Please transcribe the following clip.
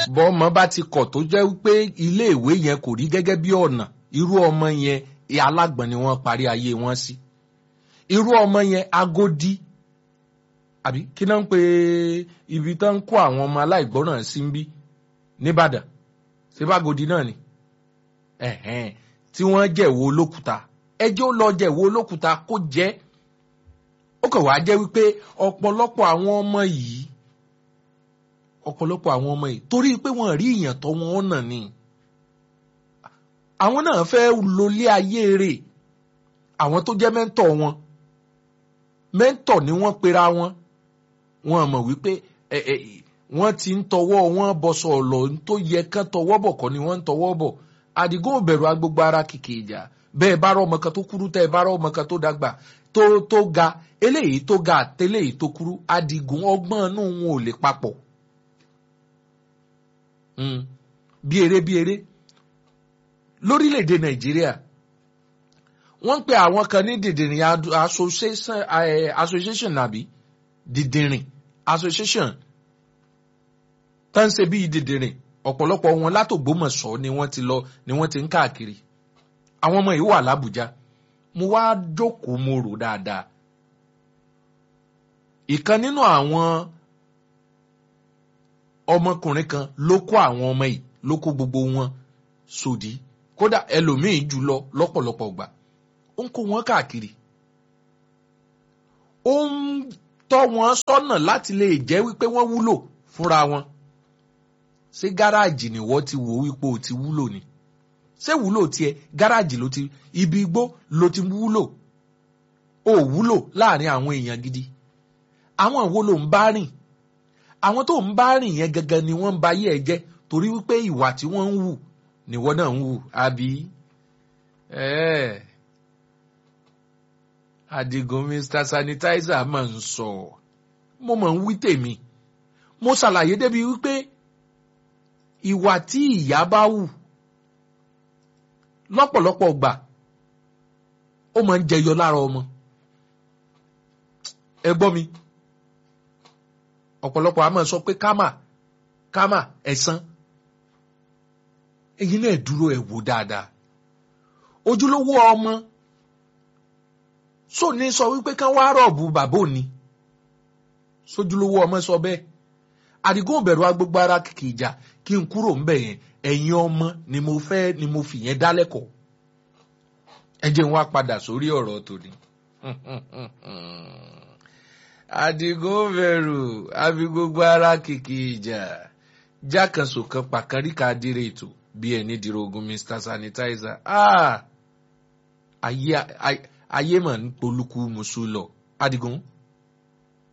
bọ́mọ bá ti kọ̀ tó jẹ́ pé iléèwé yẹn kò rí gẹ́gẹ́ bí ọ̀nà irú ọmọ yẹn alágbọ̀n ni wọ́n parí ayé wọn sí irú ọmọ yẹn agodi àbí kí náà ń pe ibi tó ń kó àwọn ọmọ aláìgbọ́ràn sí ń bí nìbàdàn síbágodi náà ni ẹ̀hẹ́n tí wọ́n jẹ̀wọ́ olókùúta ẹjọ́ lọ jẹ̀wọ́ olókùúta kó jẹ́ ó kàn wá jẹ́ wípé ọ̀pọ̀lọpọ̀ àwọn ọmọ yìí ọ̀pọ̀lọpọ̀ àwọn ọmọ yìí torí pé wọ́n rí ìyàn tọ́ wọn ọ̀nà ni àwọn náà fẹ́ lólé ayé rẹ̀ àwọn tó jẹ́ mẹ́ńtọ̀ wọn mẹ́ńtọ̀ ni wọ́n pera wọn wọn mọ̀ wípé ẹ ẹ wọ́n ti ń tọwọ́ wọn bọ̀sọ̀ ọ̀lọ́ tó yẹ kán tọwọ́ bọ̀ kọ́ ni wọ́n ń tọwọ́ bọ̀ àdìgún òbẹ̀rù agbègbè ara kìkì ìjà bẹ́ẹ̀ bá rọ́ ọmọ kan tó kúrú tẹ́ ẹ bá rọ́ ọmọ kan tó dàgbà tó tó ga eléyìí tó ga àtẹléyìí tó kúrú àdìgún ọgbọ́n inú wọn ò lè papọ̀ bí eré bí eré lórílẹ̀‐èdè nàìjíríà wọ́n ń pe àwọn kan ní dìdìrìn association nàbí dìdìrìn association tó ń ṣe bíi dìdìrìn ọ̀pọ̀lọpọ̀ wọn látògbómọ̀ṣọ́ ni wọ́n ti lọ ni wọ́n ti ń káàkiri àwọn ọmọ yìí wà lábújá mo wá jókòó mo rò dáadáa ìkan nínú àwọn ọmọkùnrin kan ló kó àwọn ọmọ yìí ló kó gbogbo wọn sòdí kódà ẹlòmíín jù lọ lọ́pọ̀lọpọ̀ gbà ó ń kó wọn káàkiri ó ń tọ́ wọn sọ́nà láti lè jẹ́ wípé wọ́n wúlò fúnra wọn ṣé gáràjì ni wọ́n ti wò wípé o ti wúlò ni ṣé wúlò tiẹ̀ gáràjì ló ti ibi igbó ló ti wúlò ó wúlò láàrin àwọn èèyàn gidi àwọn wo ló ń bá rìn àwọn tó ń bá rìn yẹn gangan ni wọ́n ń ba ayé ẹ jẹ́ torí wípé ìwà tí wọ́n ń wù ni wọ́n náà ń wù àbí Adigun Mr Sanitizer máa ń sọ mo máa ń wí tèmi mo ṣàlàyé débi wípé ìwà tí ìyá bá wù lọ́pọ̀lọpọ̀ gbà ó máa ń jẹyọ lára ọmọ ẹ gbọ́ mi ọ̀pọ̀lọpọ̀ a máa sọ pé kámà kámà ẹ̀san èyí náà dúró ẹ̀ wò dáadáa ojúlówó ọmọ sọ ní sọ wípé kán wá rọ̀bù bàbá òní sójúlówó ọmọ sọ bẹ́ẹ̀ àdìgún òbẹ̀rù agbègbè ara kìkì ìjà kí n kúrò ńbẹ̀ yẹn ẹ̀yin ọmọ ni mo fẹ́ ni mo fi yẹn dálẹ́kọ̀ọ́ ẹ jẹ́ n wá padà sórí ọ̀rọ̀ tòní. àdìgún òbẹ̀rù àbí gbogbo ara kìkì ìjà jákànṣò kan pàkàríkà adire ètò bí ẹni dìrògùn Mr Sanitizer ayé mà ń polúkú musu lọ àdìgún